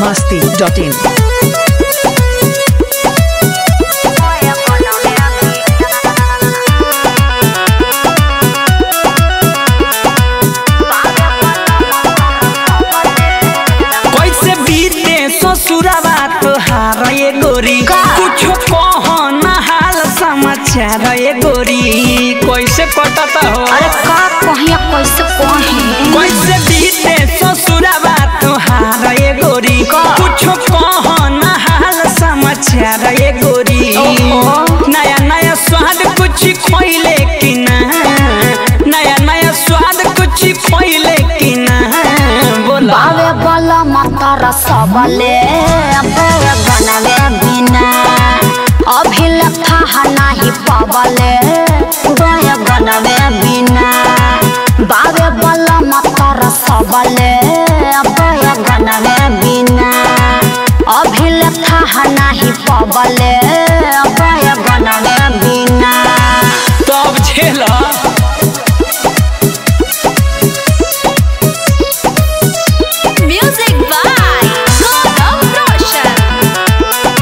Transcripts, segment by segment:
masti.in. कैसे बीते ससुरवा तोहार ये गोरी का? कुछो कह ना हाल समाचार ये गोरी कैसे कटत हो अरे का कहिया कैसे कही कैसे बीते ससुरवा तोहार ये गोरी का? कुछो कह ना हाल समाचार ये गोरी ओहो। नया नया स्वाद कुछ खोइले कि ना नया नया स्वाद कुछ खोइले कि ना बोला बावे बला मतर सबले अबे बनवे बिना अभी लथा नाही पबले गय बनवे बिना बावे बला मतर सबले अबे बनवे बिना अभी लथा नाही पबले अबे बनवे बिना तब झेला Music by Gaurav Roshan.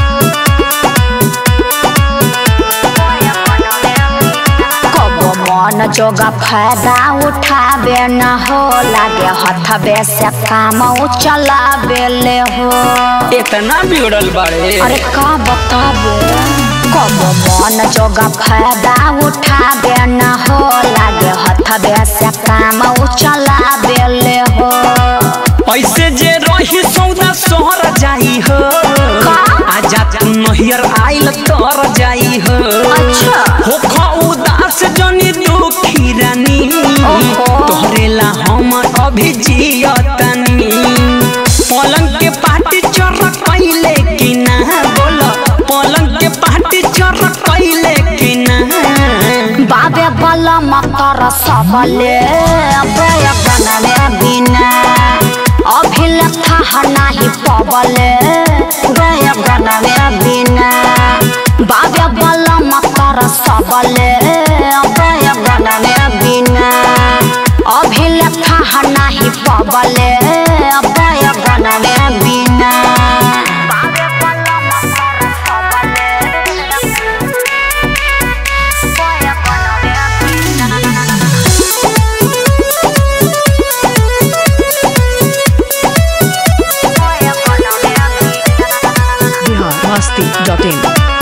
कबो मन जोगा फायदा उठाबे न हो लागे हथबे से काम चलाबे ले हो इतना बिगड़ल बाड़े अरे का बताबे कबो मन जोगा फायदा उठाबे न हो लागे हथबे से काम चलाबे ले हो ऐसे जे रही सौदा शहर जाई हो आजा तू नहियर आइल तर जाई हो अच्छा। हो खा उदास जनी दुखी रानी ओहो। तोहरे ला हम अभी जियतनी पलंग के पाटी चर कैले कि ना बोल पलंग के पाटी चर कैले कि ना बाबे बला मतर सबले अबे बनवे बिना अभी लथा नाही पबले गय बनवे बिना बाबे बला मतर सबले अबे बनवे बिना अभी लथा नाही पबले अबे बनवे बिना बाबे बला मतर सबले Bihar masti.in.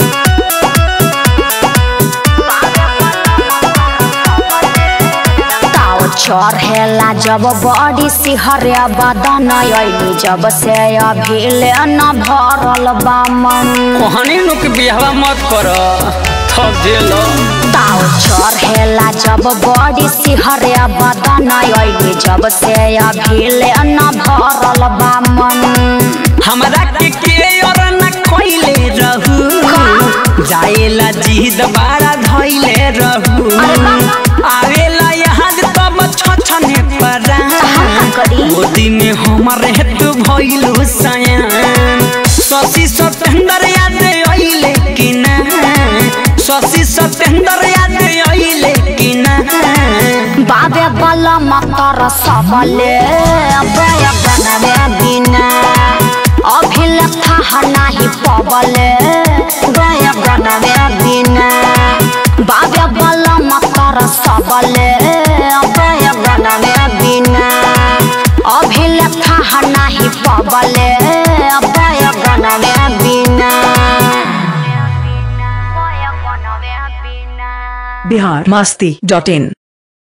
ताव चढ़ेला जब बड़ी सिहरे बदन अइली जब से अभी ले न भरल बा मन कहनी नुक बिहवा मत कर थक जेलो ताव चढ़ेला जब बड़ी सिहरे बदन अइली जब से अभी ले न भरल बा मन हमरा के के और न कोइले रहू जाएला जिद बारा धइले रहू आवेला यहाँ तब छछने परा हम करी गोदी में हमारे तू भइलू सयान शशि सतेंद्र याद अइले कि ना शशि सतेंद्र याद अइले कि ना बाबे बला मतर सबले अबे बनवे बिना अभी लथा नाही पबले गय बनवे बिना बाबे बला मतर सबले अबे बनवे बिना अभी लथा नाही पबले अबे बनवे बिना Bihar masti.in.